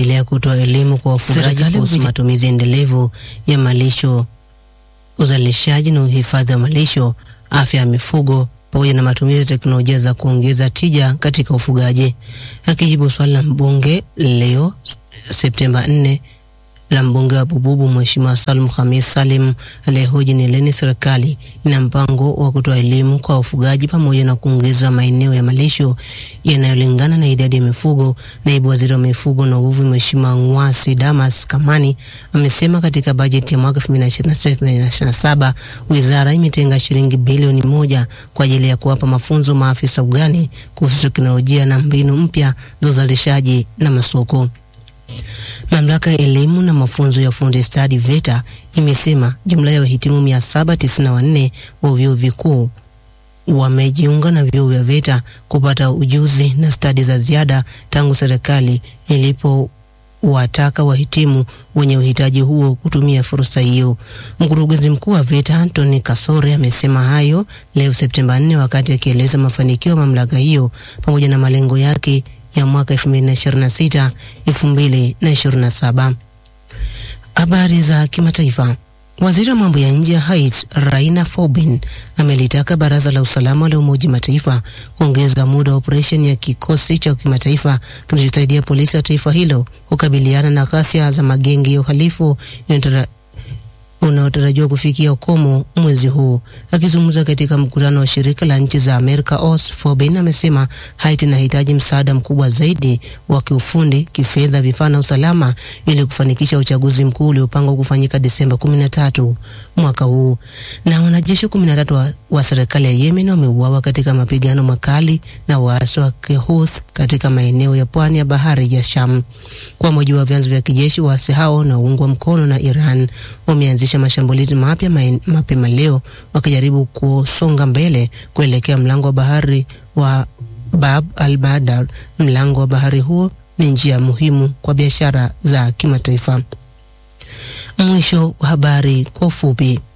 imeendelea kutoa elimu kwa wafugaji Serikali kuhusu kupitia- matumizi endelevu ya malisho, uzalishaji na uhifadhi wa malisho, afya ya mifugo pamoja na matumizi ya teknolojia za kuongeza tija katika ufugaji. Akijibu swali la mbunge leo Septemba 4 la mbunge wa Bububu Mheshimiwa Salum Khamis Salim aliyehoji ni lini serikali ina mpango wa kutoa elimu kwa wafugaji pamoja na kuongeza maeneo ya malisho yanayolingana na idadi ya mifugo. Naibu waziri wa mifugo na uvuvi Mheshimiwa Ngwasi Damas Kamani amesema katika bajeti ya mwaka 2026/2027 wizara imetenga shilingi bilioni moja kwa ajili ya kuwapa mafunzo maafisa ugani kuhusu teknolojia na mbinu mpya za uzalishaji na masoko. Mamlaka ya elimu na mafunzo ya ufundi stadi VETA imesema jumla ya wahitimu 794 wa vyuo vikuu wamejiunga na vyuo vya VETA kupata ujuzi na stadi za ziada tangu serikali ilipowataka wahitimu wenye uhitaji huo kutumia fursa hiyo. Mkurugenzi mkuu wa VETA Anthony Kasore amesema hayo leo Septemba 4 wakati akieleza mafanikio ya mamlaka hiyo pamoja na malengo yake ya mwaka 2026 2027. Habari za kimataifa. Waziri wa mambo ya nje ya Haiti Raina Fobin amelitaka baraza la usalama la Umoja Mataifa kuongeza muda wa operesheni ya kikosi cha kimataifa kinachosaidia polisi ya taifa hilo kukabiliana na ghasia za magenge ya uhalifu yanayotara- unaotarajiwa kufikia ukomo mwezi huu. Akizungumza katika mkutano wa shirika la nchi za Amerika OS, Forbin amesema Haiti inahitaji msaada mkubwa zaidi wa kiufundi, kifedha, vifaa na usalama ili kufanikisha uchaguzi mkuu uliopangwa kufanyika Disemba 13 mwaka huu. Na wanajeshi 13 wa, wa serikali ya Yemen wameuawa katika mapigano makali na waasi wa Kihouthi katika maeneo ya pwani ya bahari ya Sham. Kwa mujibu wa vyanzo vya kijeshi, waasi hao wanaoungwa mkono na Iran wameanzisha mashambulizi mapya maen- mapema leo wakijaribu kusonga mbele kuelekea mlango wa bahari wa Bab al Badar. Mlango wa bahari huo ni njia muhimu kwa biashara za kimataifa. Mwisho wa habari kwa ufupi.